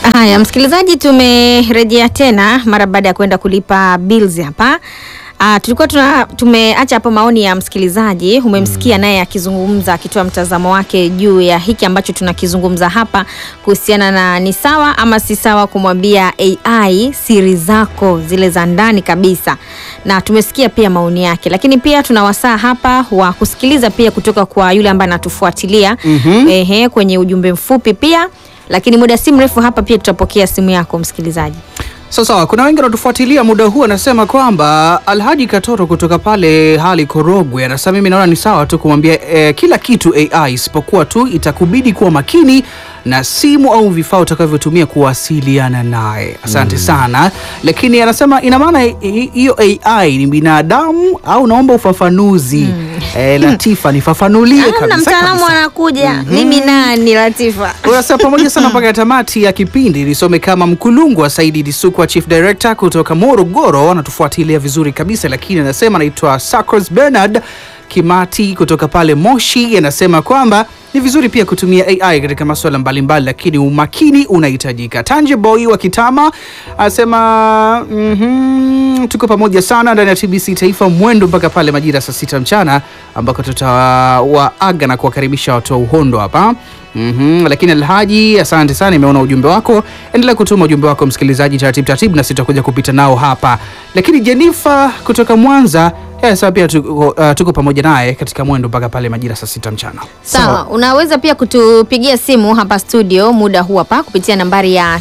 Haya, msikilizaji, tumerejea tena mara baada ya kwenda kulipa bills hapa. Uh, tulikuwa tuna tumeacha hapo maoni ya msikilizaji, umemsikia naye akizungumza akitoa mtazamo wake juu ya hiki ambacho tunakizungumza hapa kuhusiana na ni sawa ama si sawa kumwambia AI siri zako zile za ndani kabisa, na tumesikia pia maoni yake, lakini pia tuna wasaa hapa wa kusikiliza pia kutoka kwa yule ambaye anatufuatilia Mhm. ehe, kwenye ujumbe mfupi pia, lakini muda si mrefu hapa pia tutapokea simu yako msikilizaji. Sawa sawa, kuna wengi wanatufuatilia muda huu, anasema kwamba Alhaji Katoro kutoka pale hali Korogwe anasema mimi naona ni sawa tu kumwambia eh, kila kitu AI isipokuwa tu itakubidi kuwa makini na simu au vifaa utakavyotumia kuwasiliana naye. Asante sana, lakini anasema ina maana hi- hiyo AI ni binadamu au naomba ufafanuzi eh, Latifa nifafanulie Namna kabisa mtaalamu kabisa. anakuja, mimi nani Latifa? Unasema pamoja sana mpaka tamati ya kipindi. Nisome kama Mkulungu wa Saidi Disukwa, Chief Director kutoka Morogoro, anatufuatilia vizuri kabisa, lakini anasema anaitwa Sacros Bernard Kimati kutoka pale Moshi, anasema kwamba ni vizuri pia kutumia AI katika masuala mbalimbali, lakini umakini unahitajika. Tanje Boy wa Kitama anasema mhm, tuko pamoja sana ndani ya TBC Taifa mwendo mpaka pale majira saa sita mchana ambako tutawaaga na kuwakaribisha watu wa uhondo hapa. Mhm, lakini Alhaji, asante sana, nimeona ujumbe wako. Endelea kutuma ujumbe wako msikilizaji, taratibu taratibu, na sitakuja kupita nao hapa. Lakini Jenifa kutoka Mwanza yeye sasa pia tuko, uh, tuko pamoja naye katika mwendo mpaka pale majira saa sita mchana. Sawa, unaweza pia kutupigia simu hapa studio muda huu hapa kupitia nambari ya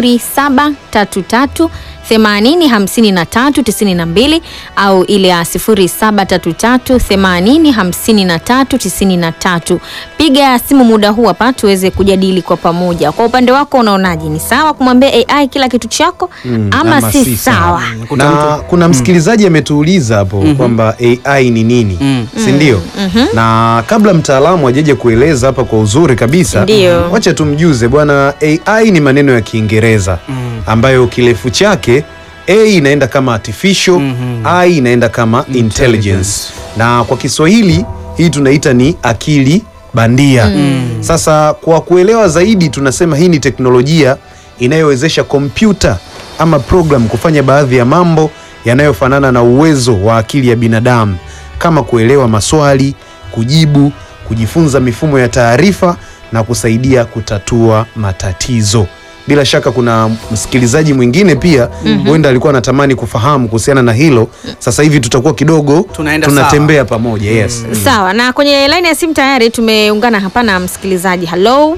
0733 80 53 92 au ile ya 0733 80 53 93. Piga simu muda huu hapa tuweze kujadili kwa pamoja. Kwa upande wako unaonaje, ni sawa kumwambia AI kila kitu chako ama, ama si si sawa? Kuna na mtu- kuna msikilizaji ametuuliza hapo kwamba AI ni nini, Mm. si ndio? Na kabla mtaalamu ajeje kueleza hapa kwa uzuri kabisa, Ndio. wacha tumjuze bwana, AI ni maneno ya Kiingereza ambayo kirefu chake A inaenda kama artificial, I inaenda kama intelligence, na kwa Kiswahili hii tunaita ni akili bandia. Sasa kwa kuelewa zaidi, tunasema hii ni teknolojia inayowezesha kompyuta ama program kufanya baadhi ya mambo yanayofanana na uwezo wa akili ya binadamu kama kuelewa maswali, kujibu, kujifunza mifumo ya taarifa na kusaidia kutatua matatizo. Bila shaka kuna msikilizaji mwingine pia huenda alikuwa anatamani kufahamu kuhusiana na hilo. Sasa hivi tutakuwa kidogo Tunaenda tunatembea pamoja. Yes. Sawa, na kwenye laini ya simu tayari tumeungana hapa na msikilizaji. Halo,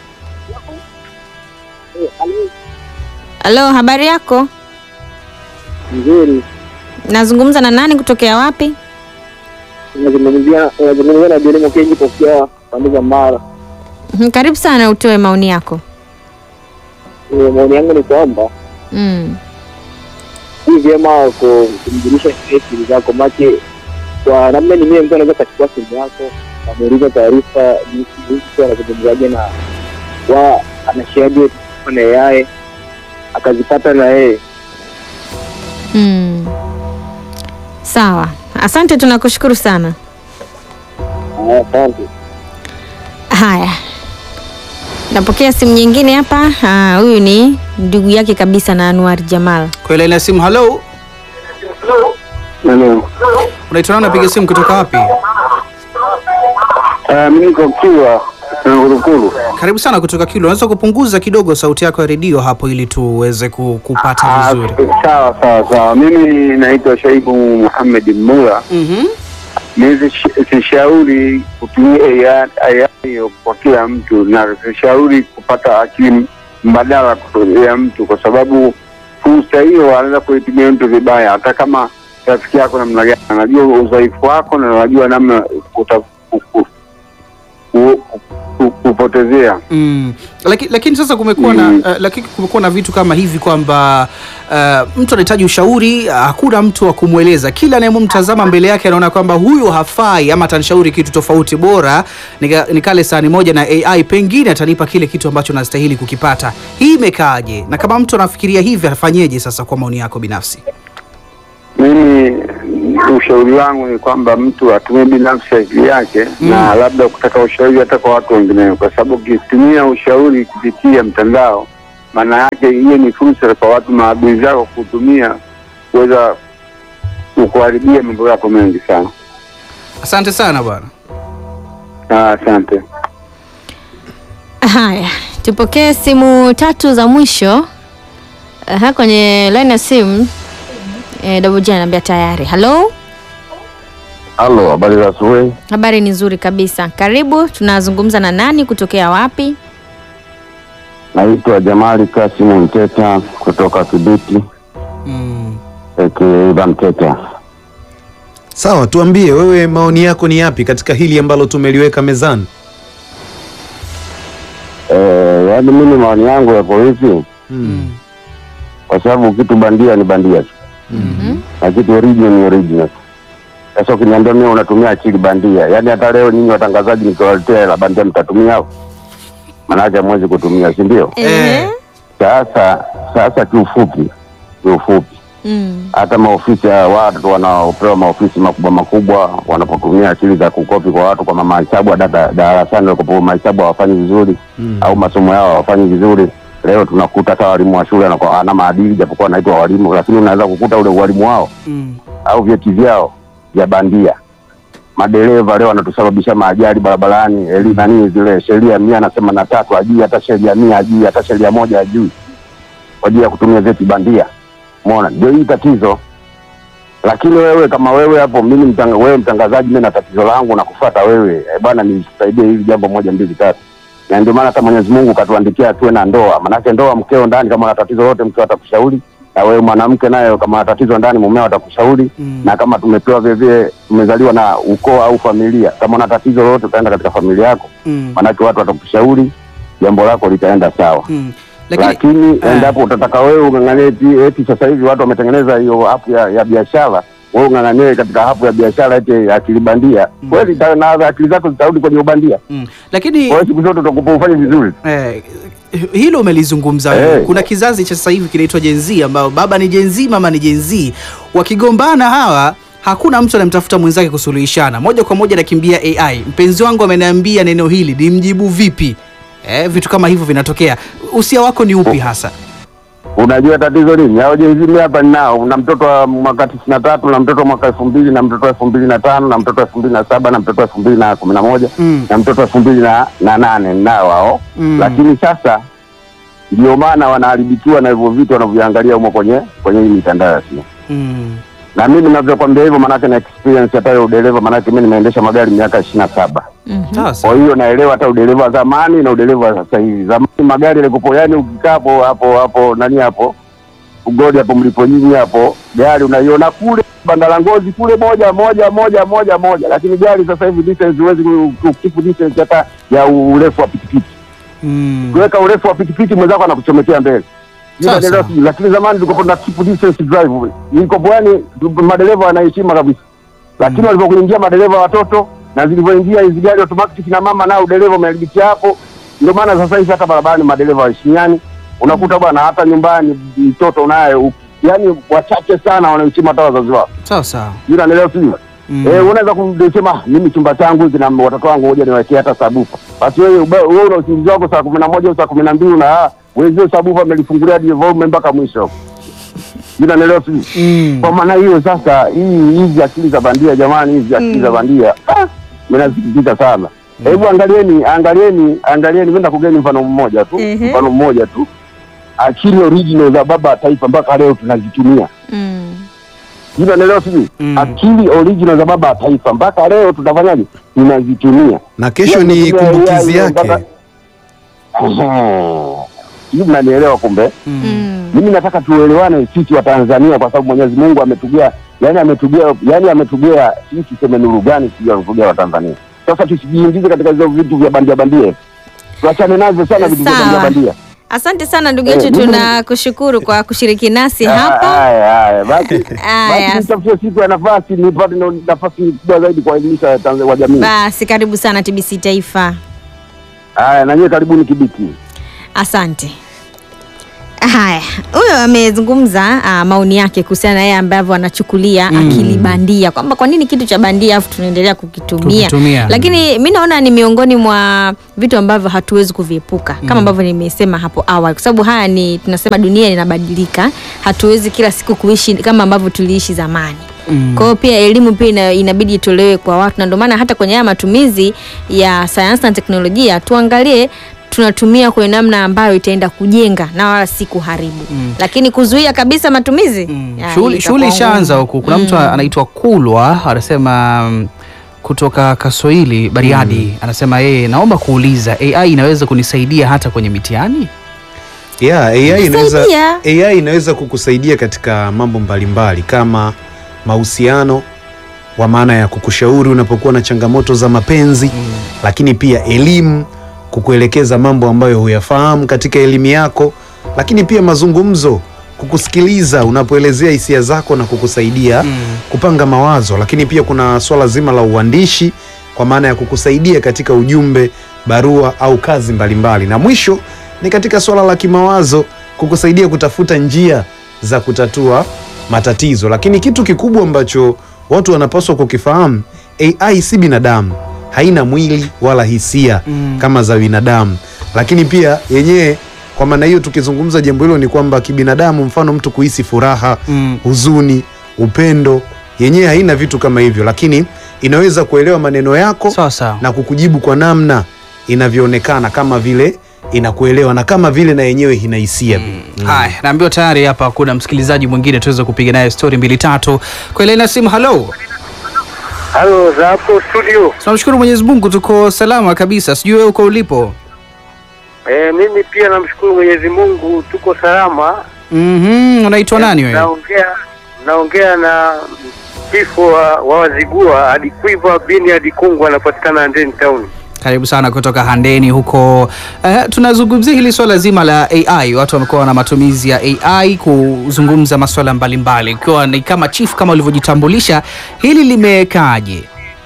halo, habari yako? Nzuri. Nazungumza na nani kutokea wapi? Unazungumzia unazungumzia na Jeremo Kenji tokea pande za Mara. Mhm, Karibu sana, utoe maoni yako. Eh, Maoni yangu ni kwamba Mm. si vyema ku- kumjulisha yeye siri zako, make kwa namna nyingine mtu anaweza kachukua simu yako amuuliza taarifa jinsi jinsi tu anazungumzaje na wa anashaje na yeye akazipata na yeye. Mm. Sawa, asante, tunakushukuru sana. Haya, Asante. Haya, napokea simu nyingine hapa. Ah, Huyu ni ndugu yake kabisa na Anwar Jamal. Kwa ile ya simu, halo, Nani? unaitwa nani? Unapiga simu kutoka wapi? Mimi niko Kiwa na Ngurukuru. Karibu sana kutoka Kilo. Unaweza kupunguza kidogo sauti yako ya redio hapo ili tuweze ku- kupata vizuri. Sawa sawa sawa. Mimi naitwa Shaibu Muhammad Mura. Mhm. Mimi sishauri kutumia AI hiyo kwa kila mtu, na sishauri kupata akili mbadala ya mtu, kwa sababu fursa hiyo anaweza kuitumia mtu vibaya, hata kama rafiki yako namna gani, anajua udhaifu wako na anajua namna uta- ku- ku- ku- ku- kupotezea. Mm. Lakini, lakini sasa kumekuwa na Mm. uh, lakini kumekuwa na vitu kama hivi kwamba uh, mtu anahitaji ushauri, uh, hakuna mtu wa kumweleza. Kila anayemtazama mbele yake anaona kwamba huyu hafai ama atanishauri kitu tofauti, bora nika, nikale sahani moja na AI, pengine atanipa kile kitu ambacho nastahili kukipata. Hii imekaaje? Na kama mtu anafikiria hivi afanyeje sasa, kwa maoni yako binafsi? Mimi ushauri wangu ni kwamba mtu atumie binafsi akili yake na labda kutaka ushauri hata kwa watu wengineo, kwa sababu ukitumia ushauri kupitia mtandao maana yake hiyo ni fursa kwa watu maadui zako kutumia kuweza kukuharibia mambo yako mengi sana. Asante sana bwana. Ah, Asante. Haya, tupokee simu tatu za mwisho. Aha, kwenye line ya simu eh, Double J anaambia tayari. Hello, Halo, habari za asubuhi. habari ni nzuri kabisa. Karibu, tunazungumza na nani kutokea wapi? Naitwa Jamali Kasimu Mteta kutoka Kibiti Mm. aka Mteta. Sawa, tuambie wewe, maoni yako ni yapi katika hili ambalo tumeliweka mezani? Eh, yaani mimi maoni yangu yako hivi, Mm. kwa sababu kitu bandia ni bandia tu na kitu original ni original tu. Sasa ukiniambia mimi unatumia akili bandia, yaani hata leo nyinyi watangazaji nikiwaletea hela bandia mtatumia au? Maanake hamwezi kutumia, si ndio? Eh. Sasa sasa, kiufupi kiufupi Mm. hata maofisi ya watu wanaopewa maofisi makubwa makubwa wanapotumia akili za kukopi kwa watu kwa mahesabu data darasani walikopo mahesabu hawafanyi vizuri Mm. au masomo yao hawafanyi vizuri. Leo tunakuta hata walimu wa shule anakuwa ana maadili japokuwa anaitwa walimu, lakini unaweza kukuta ule walimu wao Mm. au vyeti vyao vya bandia. Madereva leo wanatusababisha maajali barabarani, eli nani zile sheria mia na themanini na tatu ajui, hata sheria mia ajui, hata sheria moja ajui, kwa ajili ya kutumia vyeti bandia. Umeona, ndio hii tatizo. Lakini wewe kama wewe hapo, mimi mtanga, wewe mtangazaji, mimi na tatizo langu na kufuata wewe eh, bwana, nisaidie hili jambo moja mbili tatu. Na ndio maana hata Mwenyezi Mungu katuandikia tuwe na ndoa, manake ndoa, mkeo ndani kama ana tatizo lote, mkeo atakushauri na wewe mwanamke naye kama ana tatizo ndani, mumeo atakushauri Mm. na kama tumepewa vilevile, tumezaliwa na ukoo au familia, kama una tatizo lolote utaenda katika familia yako, Mm. manake watu watakushauri, jambo lako litaenda sawa. Mm. Lakini Lakini eh. endapo utataka wewe ung'ang'anie eti, eti sasa hivi watu wametengeneza hiyo hapu ya, ya biashara, wewe ung'ang'anie katika hapu ya biashara eti akili bandia, kweli ita- na akili zako zitarudi kwenye ubandia. mm. lakini Kwa hiyo siku zote utakupa ufanye vizuri. Eh, hilo umelizungumza wewe. Eh. Kuna kizazi cha sasa hivi kinaitwa Gen Z ambao baba ni Gen Z, mama ni Gen Z. Wakigombana hawa hakuna mtu anamtafuta mwenzake kusuluhishana, moja kwa moja nakimbia AI. Mpenzi wangu ameniambia neno hili, nimjibu vipi? Eh, vitu kama hivyo vinatokea. Usia wako ni upi hasa? Unajua tatizo nini? Hao Gen Z mimi hapa ninao, na mtoto wa mwaka tisini na tatu na mtoto wa mwaka elfu mbili na mtoto wa elfu mbili na tano na mtoto wa elfu mbili na saba na mtoto wa elfu mbili na kumi na moja Mm. na mtoto wa elfu mbili na, na nane ninao hao Mm. lakini sasa ndio maana wanaharibikiwa na hivyo vitu wanavyoangalia humo kwenye kwenye hii mitandao ya simu. Mm. Na mimi ninavyokwambia hivyo, maanake na experience hata ya udereva, maanake mimi nimeendesha magari miaka ishirini na saba. Sasa. Kwa hiyo naelewa hata udereva wa zamani na udereva wa sasa hivi. Zamani magari yalikopo, yani ukikaa hapo hapo hapo nani hapo ugodi hapo mlipo nyinyi hapo, gari unaiona kule banda la ngozi kule moja moja moja moja moja, lakini gari sasa hivi distance huwezi ku- kukipu distance hata ya urefu wa pikipiki Mm. kuweka urefu wa pikipiki mwenzako anakuchomekea mbele. Sawa, Hiyo madereva sawa. sijui, Lakini zamani tulikuwa na keep distance drive, ilikopo yani madereva wanaheshima kabisa, lakini walipokuingia madereva watoto na zilivyoingia hizi gari automatic na mama nao udereva umeharibikia hapo. Ndio maana sasa hivi hata barabarani madereva waheshimiani, unakuta bwana hata nyumbani mtoto naye u- yani wachache sana wanaheshima hata wazazi wao, Sawa sawa. yule anaelewa sijui Mm. Eh, unaweza kusema mimi chumba changu hiki na watoto wangu ngoja niwekee hata sabufa. Basi wewe ube- wewe una usingizi wako saa kumi na moja au saa kumi na mbili na ah, wenzio sabufa amelifungulia hadi volume mpaka mwisho. Yule anaelewa sijui. Mm. Kwa maana hiyo sasa, hii hizi akili za bandia jamani, hizi akili za bandia ah, mimi nasikitika sana. Hebu angalieni, angalieni, angalieni, mimi nakugeni mfano mmoja tu, Ehe. mfano mmoja tu. Akili original za baba wa taifa mpaka leo tunazitumia. Mm. Hilo naelewa sijui. Mm. Akili original za baba wa taifa mpaka leo tunafanyaje? Tunazitumia. Na kesho ni Yaani, kumbukizi ya- ya- yake. mpaka- Ehe. Sijui mnanielewa kumbe. Mm. Mm. Mimi nataka tuelewane sisi wa Tanzania kwa sababu Mwenyezi Mungu ametugea, yani ametugea, yani ametugea sisi tuseme nuru gani sijui ametugea wa Tanzania. Sasa tusijiingize katika hizo vitu vya bandia bandia. Tuachane nazo sana vitu vya Sawa. bandia bandia. Asante sana ndugu Eh, yetu, mimi- tunakushukuru kwa kushiriki nasi Ah, hapa. Haya haya basi. Haya. Basi nitafutie siku ya nafasi nipate na- nafasi kubwa zaidi kuwaelimisha Tanzania wa jamii. Basi karibu sana TBC Taifa. Haya, na nyie karibuni Kibiti. Asante. Haya, huyo amezungumza ah, maoni yake kuhusiana na yeye ambavyo anachukulia akili bandia kwamba kwa nini kitu cha bandia afu tunaendelea kukitumia. Kukitumia. Lakini mi naona ni miongoni mwa vitu ambavyo hatuwezi kuviepuka kama ambavyo nimesema hapo awali, kwa sababu haya ni tunasema dunia inabadilika, hatuwezi kila siku kuishi kama ambavyo tuliishi zamani. Kwa hiyo pia elimu pia ina, inabidi itolewe kwa watu, na ndio maana hata kwenye haya matumizi ya sayansi na teknolojia tuangalie tunatumia kwenye namna ambayo itaenda kujenga na wala si kuharibu, lakini kuzuia kabisa matumizi ya, Shughuli itakuwa shughuli ishaanza ngumu. huku. Kuna mtu anaitwa Kulwa anasema mm, kutoka Kasoili Bariadi, anasema yeye, naomba kuuliza AI inaweza kunisaidia hata kwenye mitihani? Yeah, AI inaweza, Kusaidia. AI inaweza kukusaidia katika mambo mbalimbali kama mahusiano kwa maana ya kukushauri unapokuwa na changamoto za mapenzi lakini pia elimu, kukuelekeza mambo ambayo huyafahamu katika elimu yako, lakini pia mazungumzo, kukusikiliza unapoelezea hisia zako na kukusaidia kupanga mawazo, lakini pia kuna swala zima la uandishi kwa maana ya kukusaidia katika ujumbe, barua au kazi mbalimbali, na mwisho ni katika swala la kimawazo, kukusaidia kutafuta njia za kutatua matatizo. Lakini kitu kikubwa ambacho watu wanapaswa kukifahamu, AI si binadamu, haina mwili wala hisia kama za binadamu, lakini pia yenyewe kwa maana hiyo tukizungumza jambo hilo ni kwamba kibinadamu, mfano mtu kuhisi furaha, Mm. huzuni, upendo, yenyewe haina vitu kama hivyo, lakini inaweza kuelewa maneno yako Sawa sawa. na kukujibu kwa namna inavyoonekana kama vile inakuelewa na kama vile na yenyewe ina hisia pia. Haya, naambiwa tayari hapa kuna msikilizaji mwingine tuweze kupiga naye stori mbili tatu kwa ile na simu. Halo, Halo, za hapo studio. tunamshukuru Mwenyezi Mungu, tuko salama kabisa. Sijui wewe uko ulipo? E, mimi pia namshukuru Mwenyezi Mungu tuko salama. Mhm, unaitwa nani wewe? Naongea naongea na kifo wa, wa Wazigua Adikwiva bini Adikungu anapatikana Handeni Town. Karibu sana kutoka Handeni huko. Eh, tunazungumzia hili swala zima la AI. Watu wamekuwa na matumizi ya AI kuzungumza masuala mbalimbali, ikiwa ni kama chief kama ulivyojitambulisha, hili limekaaje?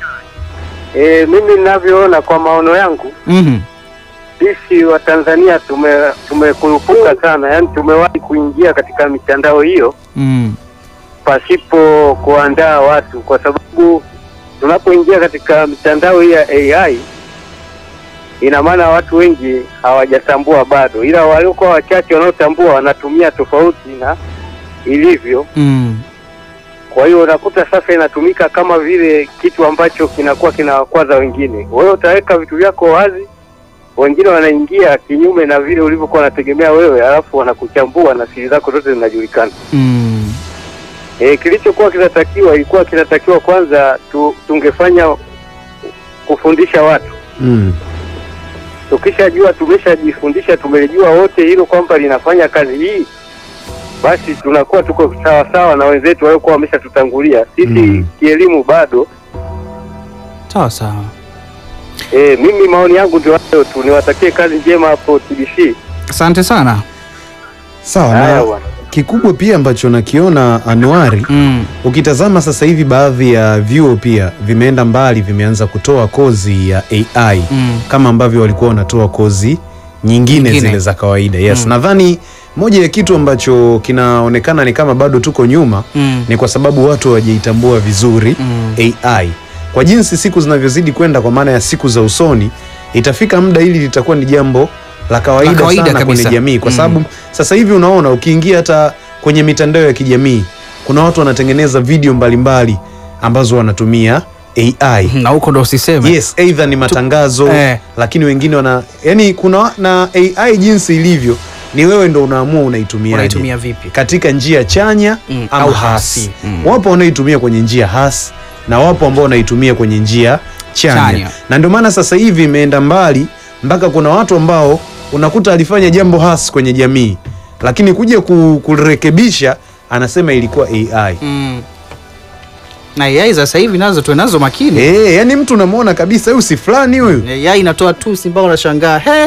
E, mimi ninavyoona kwa maono yangu Mhm. sisi wa Tanzania tume tumekurupuka sana, yaani tumewahi kuingia katika mitandao hiyo Mm. pasipo kuandaa watu, kwa sababu tunapoingia katika mitandao hii ya AI ina maana watu wengi hawajatambua bado, ila waliokuwa wachache wanaotambua wanatumia tofauti na ilivyo. Mm. Kwa hiyo unakuta sasa inatumika kama vile kitu ambacho kinakuwa kinawakwaza wengine. Wewe utaweka vitu vyako wazi, wengine wanaingia kinyume na vile ulivyokuwa unategemea wewe, alafu wanakuchambua na siri zako zote zinajulikana. Mm. E, kilichokuwa kinatakiwa ilikuwa kinatakiwa kwanza tu, tungefanya kufundisha watu. Mm. Tukishajua tumeshajifundisha, tumelijua wote hilo kwamba linafanya kazi hii, basi tunakuwa tuko sawa sawa na wenzetu waliokuwa wameshatutangulia. Sisi Mm. kielimu bado. Sawa sawa. E, mimi maoni yangu ndio hayo tu, niwatakie kazi njema hapo TBC. Asante sana. Sawa Haya na bwana. kikubwa pia ambacho nakiona Anuari, Mm. ukitazama sasa hivi baadhi ya vyuo pia vimeenda mbali, vimeanza kutoa kozi ya AI Mm. kama ambavyo walikuwa wanatoa kozi nyingine, Nyingine. zile za kawaida. Yes, Mm. nadhani moja ya kitu ambacho kinaonekana ni kama bado tuko nyuma Mm. ni kwa sababu watu hawajaitambua vizuri Mm. AI. Kwa jinsi siku zinavyozidi kwenda, kwa maana ya siku za usoni, itafika muda hili litakuwa ni jambo la kawaida, La kawaida sana kabisa. kwenye jamii, kwa Mm. sababu sasa hivi unaona, ukiingia hata kwenye mitandao ya kijamii kuna watu wanatengeneza video mbalimbali ambazo wanatumia AI. Na huko ndo usiseme. Yes, either ni matangazo Eh. lakini wengine wana yani, kuna na AI jinsi ilivyo, ni wewe ndo unaamua unaitumia Unaitumia vipi? katika njia chanya Mm, au au hasi. hasi. Mm. Wapo wanaoitumia kwenye njia hasi na wapo ambao wanaitumia kwenye njia chanya, Chanya. na ndio maana sasa hivi imeenda mbali mpaka kuna watu ambao unakuta alifanya jambo hasi kwenye jamii, lakini kuja ku- kurekebisha anasema ilikuwa AI. Mm. Na AI sasa hivi nazo tuwe nazo makini. Eh, yani mtu unamwona kabisa huyu si fulani huyu. AI inatoa tusi mpaka unashangaa he.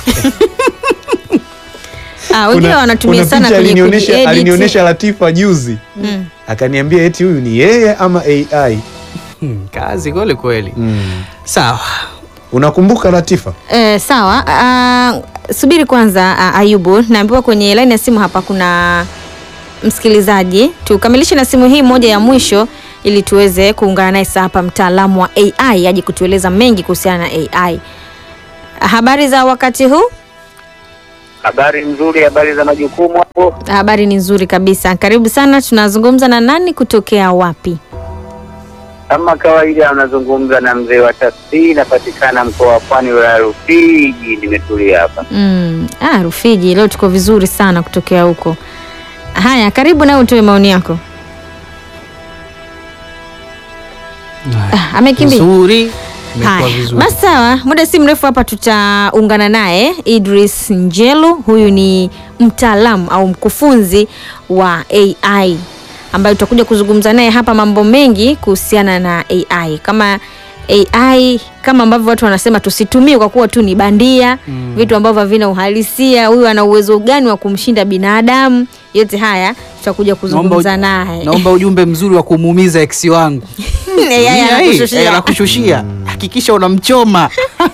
Ah, wengine Kuna- wanatumia kuna sana picha kwenye alinionyesha kujiedit. alinionyesha Latifa juzi Mm. akaniambia eti huyu ni yeye ama AI. Hmm, kazi kweli kweli. Mm. Sawa. Unakumbuka Latifa? Eh, sawa. Ah, subiri kwanza uh, Ayubu, naambiwa kwenye laini ya simu hapa kuna msikilizaji. Tukamilishe na simu hii moja ya mwisho ili tuweze kuungana naye sasa hapa, mtaalamu wa AI aje kutueleza mengi kuhusiana na AI. Habari za wakati huu? Habari nzuri, habari za majukumu hapo. Habari ni nzuri kabisa. Karibu sana. Tunazungumza na nani kutokea wapi? Kama kawaida, anazungumza na mzee wa tafsiri, napatikana mkoa wa Pwani, wilaya ya Rufiji. Nimetulia hapa. Mm, ah, Rufiji leo tuko vizuri sana kutokea huko. Haya, karibu nawe utoe maoni yako. Ah, amekimbia. Nzuri. Imekuwa Haya, vizuri. basi sawa, muda si mrefu hapa tutaungana naye Idris Njelu. Huyu ni mtaalamu au mkufunzi wa AI ambayo tutakuja kuzungumza naye hapa mambo mengi kuhusiana na AI, kama AI kama ambavyo watu wanasema tusitumie kwa kuwa tu ni bandia Mm. vitu ambavyo havina uhalisia. Huyu ana uwezo gani wa kumshinda binadamu? Yote haya tutakuja kuzungumza naye. Naomba ujumbe mzuri wa kumuumiza ex wangu. AI Nia hii, anakushushia. eh, anakushushia. Hakikisha unamchoma.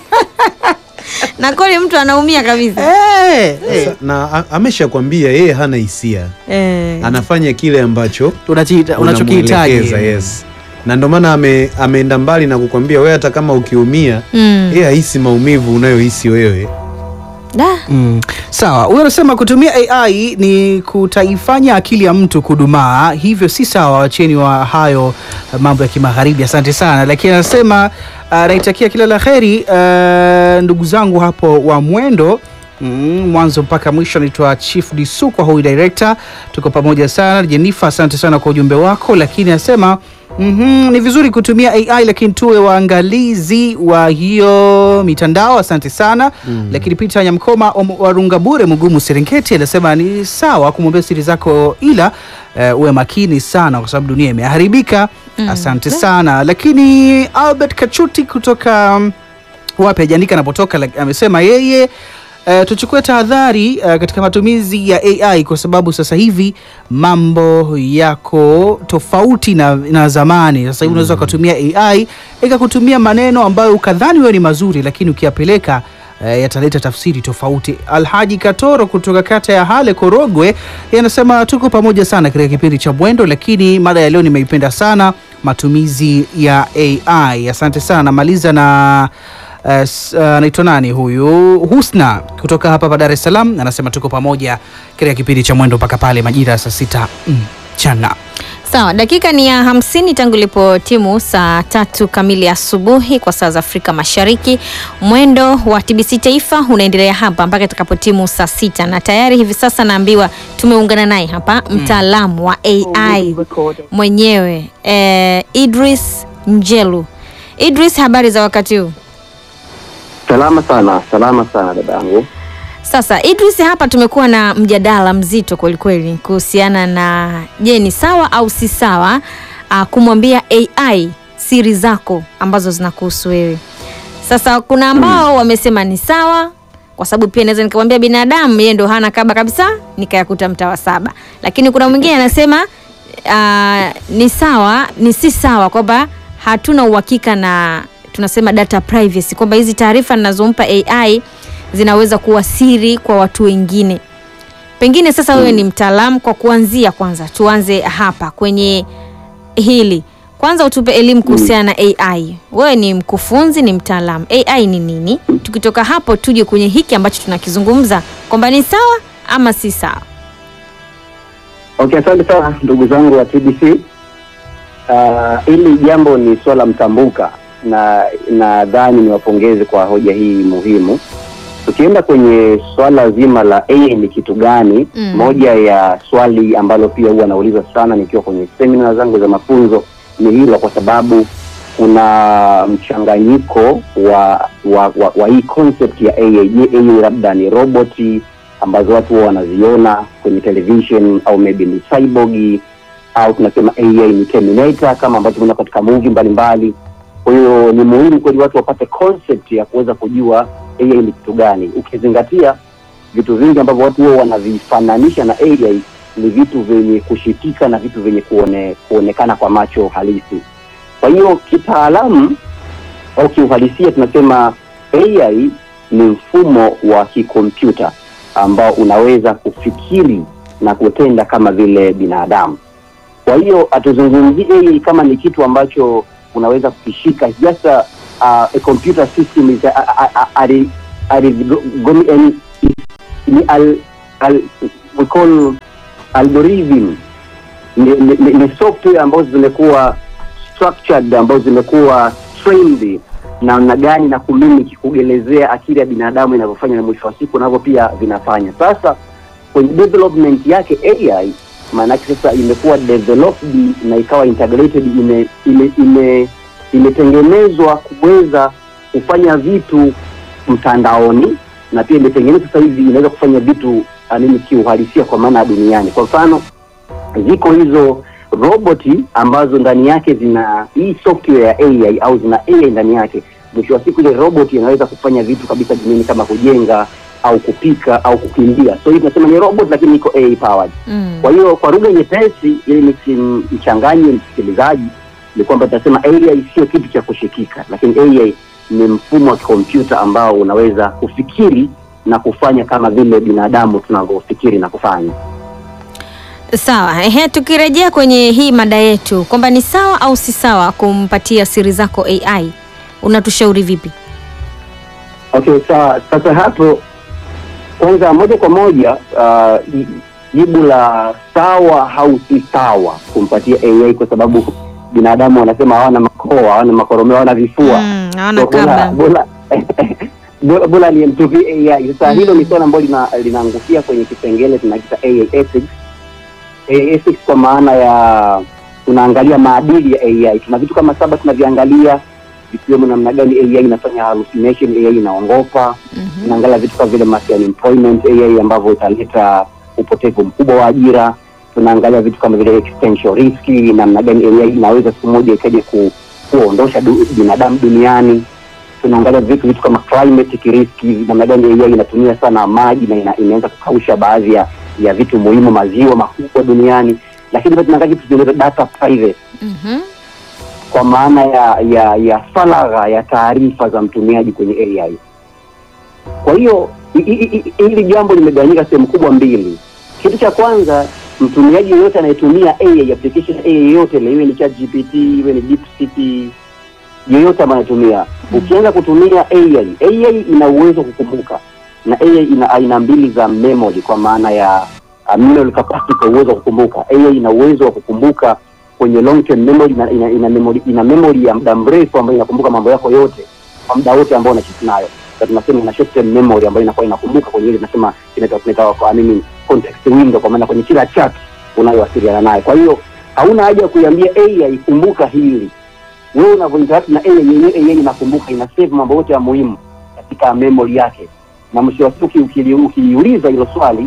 na kweli mtu anaumia kabisa Eh, eh. Sasa, na a- ameshakwambia yeye hana hisia, eh. anafanya kile ambacho Unachiita- unachokihitaji. unamwelekeza, yes. Na ndio maana ame, ameenda mbali na kukwambia wewe, hata kama ukiumia Mm. yeye hahisi maumivu unayohisi wewe. Da. Mm. Sawa, huyo anasema kutumia AI ni kutaifanya akili ya mtu kudumaa, hivyo si sawa. Wacheni wa hayo uh, mambo ya kimagharibi. Asante sana, lakini anasema uh, naitakia kila la heri uh, ndugu zangu hapo wa mwendo Mm, mwanzo mpaka mwisho. Anaitwa Chief Disukwa, huyu director, tuko pamoja sana. Jenifa, asante sana kwa ujumbe wako, lakini anasema Mhm, ni vizuri kutumia AI lakini tuwe waangalizi wa hiyo mitandao. Asante sana lakini Peter Nyamkoma om- wa Rungabure Mugumu Serengeti anasema ni sawa kumwambia siri zako, ila eh, uwe makini sana kwa sababu dunia imeharibika. Asante sana lakini Albert Kachuti kutoka mm, wapi hajaandika anapotoka, lak- amesema yeye Uh, tuchukue tahadhari uh, katika matumizi ya AI kwa sababu sasa hivi mambo yako tofauti na, na zamani. Sasa hivi unaweza ukatumia AI ikakutumia maneno ambayo ukadhani wewe ni mazuri, lakini ukiyapeleka uh, yataleta tafsiri tofauti. Alhaji Katoro kutoka kata ya Hale Korogwe, yeye anasema tuko pamoja sana katika kipindi cha Mwendo, lakini mada ya leo nimeipenda sana, matumizi ya AI. Asante sana. Namaliza na Uh, s- uh, anaitwa nani huyu Husna kutoka hapa pa Dar es Salaam anasema tuko pamoja katika kipindi cha mwendo mpaka pale majira ya saa sita mchana. Sawa, dakika ni ya hamsini tangu ilipo timu saa tatu kamili asubuhi kwa saa za Afrika Mashariki. Mwendo wa TBC Taifa unaendelea hapa mpaka itakapo timu saa sita na tayari hivi sasa naambiwa tumeungana naye hapa mtaalamu wa AI mwenyewe eh, Idris Njelu. Idris, habari za wakati huu? Salama sana, salama sana dadangu. Sasa Idris, hapa tumekuwa na mjadala mzito kwelikweli kuhusiana na je, ni sawa au si sawa uh, kumwambia AI siri zako ambazo zinakuhusu wewe. Sasa kuna ambao wamesema ni sawa, kwa sababu pia naweza nikamwambia binadamu yeye ndo hana kaba kabisa, nikayakuta mtaa wa saba. Lakini kuna mwingine anasema uh, ni sawa, ni si sawa, kwamba hatuna uhakika na tunasema data privacy, kwamba hizi taarifa ninazompa AI zinaweza kuwa siri kwa watu wengine. Pengine sasa wewe ni mtaalamu, kwa kuanzia, kwanza tuanze hapa kwenye hili. Kwanza utupe elimu kuhusiana na AI. Wewe ni mkufunzi, ni mtaalamu. AI ni nini? Tukitoka hapo tuje kwenye hiki ambacho tunakizungumza kwamba ni sawa ama si sawa. Okay, asante sana ndugu zangu wa TBC. Uh, hili jambo ni swala mtambuka na nadhani niwapongeze kwa hoja hii muhimu. Tukienda kwenye swala zima la AI ni kitu gani, Mm. moja ya swali ambalo pia huwa nauliza sana nikiwa kwenye semina zangu za mafunzo ni hilo, kwa sababu kuna mchanganyiko wa wa, wa, wa hii concept ya AI. Je, AI labda ni roboti ambazo watu huwa wanaziona kwenye television au maybe ni cyborg au tunasema AI ni Terminator kama ambavyo tumeona katika movie mbalimbali. Kwa hiyo ni muhimu kweli watu wapate concept ya kuweza kujua AI ni kitu gani, ukizingatia vitu vingi ambavyo watu huwa wanavifananisha na AI ni vitu vyenye kushikika na vitu vyenye kuone, kuonekana kwa macho halisi. Kwa hiyo kitaalamu au kiuhalisia tunasema AI ni mfumo wa kikompyuta ambao unaweza kufikiri na kutenda kama vile binadamu. Kwa hiyo hatuzungumzii AI kama ni kitu ambacho unaweza kukishika, It's just a, uh, a computer system is a, a, a, a, a, a, ni al, al, we call algorithm ni, ni, ni, ni software ambazo zimekuwa structured ambazo zimekuwa trained namna gani na kumimiki kugelezea akili ya binadamu inavyofanya na mwisho wa siku navyo pia vinafanya. Sasa kwenye development yake AI maanake sasa imekuwa developed na ikawa integrated, ime ime ime imetengenezwa kuweza kufanya vitu mtandaoni na pia imetengenezwa sasa hivi inaweza kufanya vitu anini kiuhalisia kwa maana ya duniani. Kwa mfano ziko hizo roboti ambazo ndani yake zina hii software ya AI au zina AI ndani yake. Mwisho wa siku ile robot inaweza kufanya vitu kabisa duniani kama kujenga au kupika au kukimbia. So hii tunasema ni robot lakini iko AI powered. Mm. Kwa hiyo kwa lugha nyepesi, ili nisimchanganye msikilizaji, ni kwamba tunasema AI sio kitu cha kushikika, lakini AI ni mfumo wa kompyuta ambao unaweza kufikiri na kufanya kama vile binadamu tunavyofikiri na kufanya. Sawa. Ehe, tukirejea kwenye hii mada yetu kwamba ni sawa au si sawa kumpatia siri zako AI, unatushauri vipi? Okay, sawa. Sasa hapo kwanza, moja kwa moja uh, ji- jibu la sawa au si sawa kumpatia AI kwa sababu binadamu wanasema hawana makoa, hawana makoromeo, hawana vifua Mm, hawana So, bora- kabla. bora- bora- bora nimtupie AI. Sasa hilo ni swala ambalo lina- linaangukia kwenye kipengele tunakiita AI ethics. AI ethics kwa maana ya tunaangalia maadili ya AI. Tuna vitu kama saba tunaviangalia vikiwemo namna gani AI inafanya hallucination, AI inaongopa Mhm. tunaangalia vitu kama vile mass unemployment AI ambavyo italeta upotevu mkubwa wa ajira. Tunaangalia vitu kama vile existential risk, namna gani AI inaweza siku moja ikaja ku, kuondosha du, binadamu duniani. Tunaangalia vitu vitu kama climatic risk, namna gani AI inatumia sana maji na ina, inaweza kukausha baadhi ya, ya vitu muhimu, maziwa makubwa duniani. Lakini pia tunaangalia vitu vinaitwa data privacy Mhm. kwa maana ya ya ya faragha ya taarifa za mtumiaji kwenye AI. Kwa hiyo hi- hi- hi- hili jambo limegawanyika sehemu kubwa mbili. Kitu cha kwanza, mtumiaji yeyote anayetumia AI application AI yoyote ile, iwe ni ChatGPT, iwe ni DeepSeek, yeyote ambaye anatumia, ukianza kutumia AI, AI ina uwezo wa kukumbuka na AI ina aina mbili za memory, kwa maana ya uh, memory capacity, uwezo wa kukumbuka. AI ina uwezo wa kukumbuka kwenye long term memory ina, ina, ina, memory, ina memory ya muda mrefu ambayo inakumbuka mambo yako yote kwa muda wote ambao unachiti nayo. Na tunasema ina short term memory ambayo inakuwa inakumbuka kwenye ile tunasema inaitwa tunaita kwa nini context window, kwa maana kwenye kila chat unayowasiliana naye. Kwa hiyo hauna haja ya kuiambia AI kumbuka hili. Wewe unavyointeract na AI yenyewe, AI inakumbuka, ina save mambo yote ya muhimu katika memory yake, na mwisho wa siku ukili- ukiiuliza hilo swali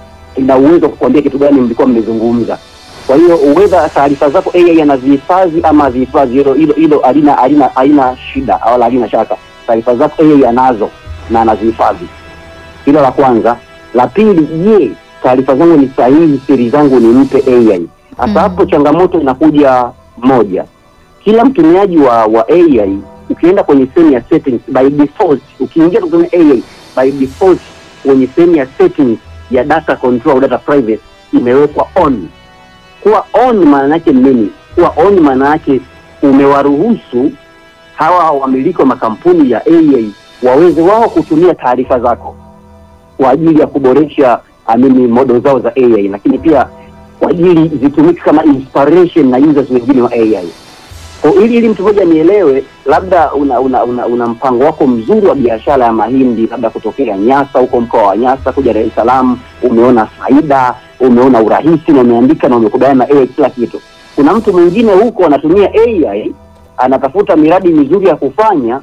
ina uwezo wa kukuambia kitu gani mlikuwa mmezungumza. Kwa hiyo uweza taarifa zako AI anazihifadhi ama azihifadhi, hilo hilo hilo halina halina halina shida wala halina shaka. Taarifa zako AI anazo na anazihifadhi. Hilo la kwanza. La pili, je, taarifa zangu ni sahihi? Siri zangu nimpe AI? Sasa Mm. hapo changamoto inakuja moja, kila mtumiaji wa wa AI ukienda kwenye sehemu ya settings, by default ukiingia kutumia AI by default kwenye sehemu ya settings ya data control au data privacy imewekwa on. Kuwa on maana yake ni nini? Kuwa on maana yake umewaruhusu hawa wamiliki wa makampuni ya AI waweze wao kutumia taarifa zako kwa ajili ya kuboresha amini model zao za AI, lakini pia kwa ajili zitumike kama inspiration na users wengine wa AI. Kwa ili ili mtu mmoja nielewe, labda una, una, una, una mpango wako mzuri wa biashara ya mahindi, labda kutokea Nyasa huko mkoa wa Nyasa kuja Dar es Salaam, umeona faida, umeona urahisi na umeandika na umekubaliana na AI kila kitu. Kuna mtu mwingine huko anatumia AI, anatafuta miradi mizuri ya kufanya,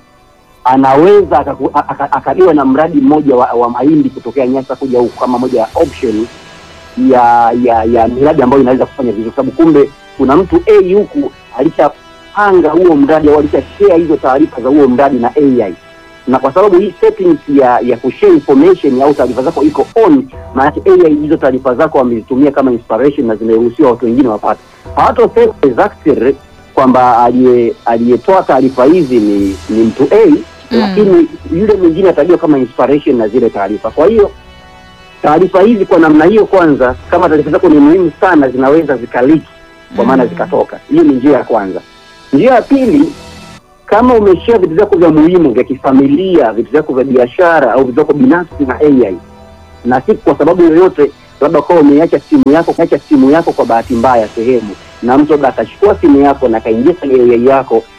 anaweza akaku- aka- akaliwa na mradi mmoja wa, wa mahindi kutokea Nyasa kuja huku kama moja ya option ya ya ya miradi ambayo inaweza kufanya vizuri, kwa sababu kumbe kuna mtu A huku alishapanga huo mradi au alishashare hizo taarifa za huo mradi na AI, na kwa sababu hii settings ya ya kushare information au taarifa zako iko on, maana yake AI hizo taarifa zako wamezitumia kama inspiration na zimeruhusiwa watu wengine wapate. Hawatosema exactly kwamba aliye aliyetoa taarifa hizi ni ni mtu A lakini yule mwingine atajua kama inspiration na zile taarifa. Kwa hiyo taarifa hizi kwa namna hiyo, kwanza, kama taarifa zako ni muhimu sana, zinaweza zikaliki kwa maana zikatoka. Hiyo ni njia ya kwanza. Njia ya pili, kama umeshare vitu vyako vya muhimu vya kifamilia, vitu vyako vya biashara au vitu vyako binafsi na AI, na si kwa sababu yoyote, labda kwa umeacha simu yako umeacha simu yako kwa bahati mbaya sehemu, na mtu labda akachukua simu yako na akaingia kwenye AI yako